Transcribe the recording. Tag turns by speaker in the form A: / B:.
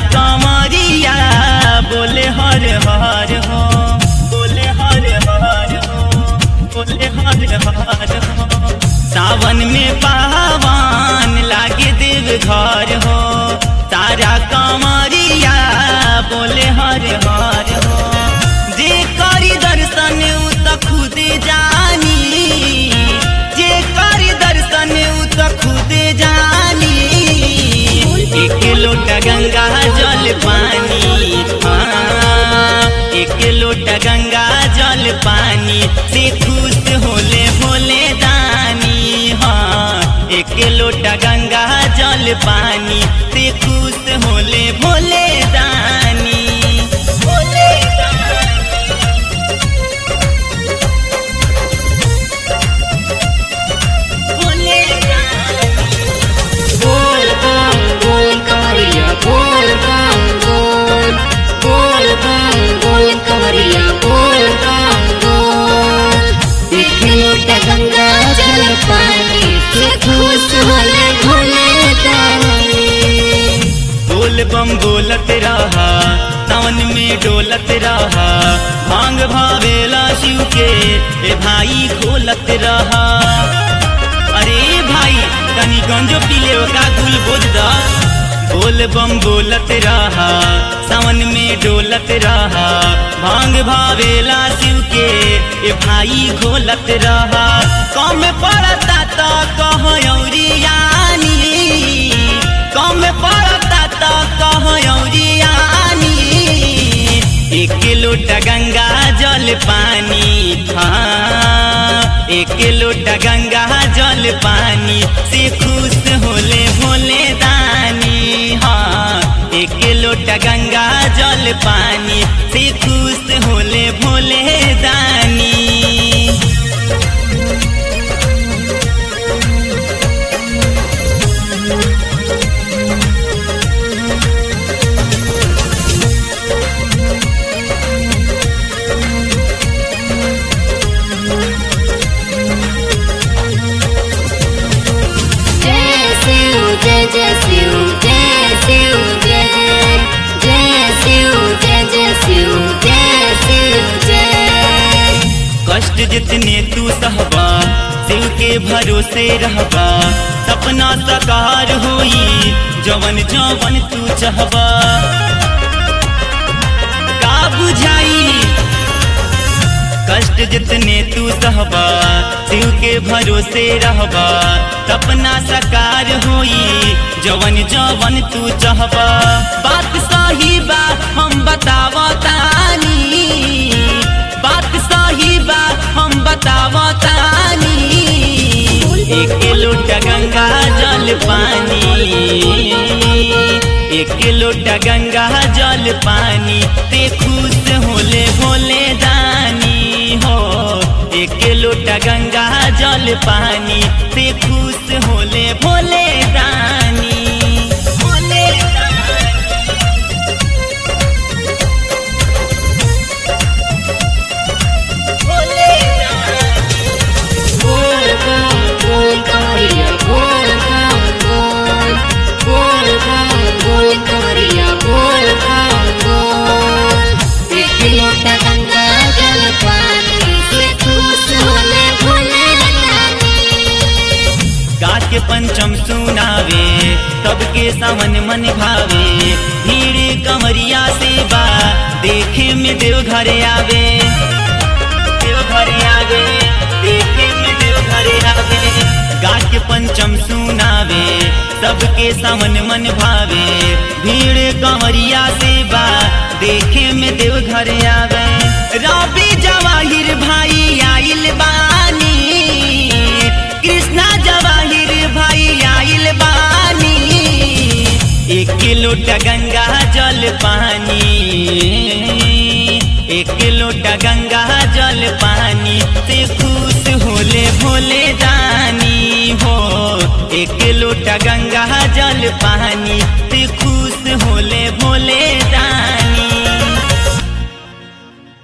A: कमरिया बोले हर हर हो बोले हर हर हो बोले हर हर हो सावन में पावन लागे देव घर हो तारा कमरिया बोले हर हर हो जे करी दर्शन उ त खुद जानी जे करी दर्शन उ त खुद जानी एक लोटा गंगा जल पानी हाँ एक लोटा गंगा जल पानी से खुश होले भोले दानी हाँ एक लोटा गंगा जल पानी से खुश होले भोले दानी भोले दानी भोले दानी
B: बोल बम बोल कवरिया बोल बम बोल बोल बम बोल कवरिया बोल बम बोल एक लोटा गंगा जल पानी से खुश होले भोले दानी
A: बोल बम बोलत रहा सावन में डोलत रहा भांग भावेला शिव के ए भाई खोलत रहा अरे भाई तनी गंजो पीले का गुल बोझ दा बोल बम बोलत रहा सावन में डोलत रहा भांग भावेला शिव के ए भाई खोलत रहा कम पड़ता तो कह औरियानी कम पड़ता तो कह औरियानी एक लोटा गंगा जल पानी हाँ एक लोटा गंगा जल पानी से खुश होले भोले दानी हाँ एक लोटा गंगा जल पानी से खुश होले भोले दानी
B: जय शिव जय जय शिव जय शिव जय जय शिव जय जय शिव जय शिव जय
A: कष्ट जितने तू सहबा शिव के भरोसे रहबा सपना साकार होई जवन जवन तू चाहबा का बुझाई कष्ट जितने तू सहबा शिव के भरोसे रहबा सपना साकार होई जवन जवन तू चाहबा बात सही बा हम बतावतानी बात सही बा हम बतावतानी एक लोटा गंगा जल पानी एक लोटा गंगा जल पानी ते खुश होले भोले दानी हो एक लोटा गंगा जल पानी ते खुश होले भोले दानी भोले दानी भोले दानी
B: बोल बम बोल कवरिया बोल बम बोल बोल बम बोल कवरिया बोल बम बोल एक लोटा गंगा जल पानी से खुश होले भोले दानी
A: गाछ के पंचम सुनावे सबके सावन मन भावे भीड़ कमरिया से बा देखे में देव घरे आवे देव घरे आवे देखे में देव घरे आवे गाछ के पंचम सुनावे सबके सावन मन भावे भीड़ कमरिया से बा देखे में देव घरे आवे रवि जवाहिर भाई आइल बानी कृष्णा जवाहिर भाई आइल बानी एक लोटा गंगा जल पानी एक लोटा गंगा जल पानी से खुश होले भोले दानी हो एक लोटा गंगा जल पानी से खुश होले भोले दानी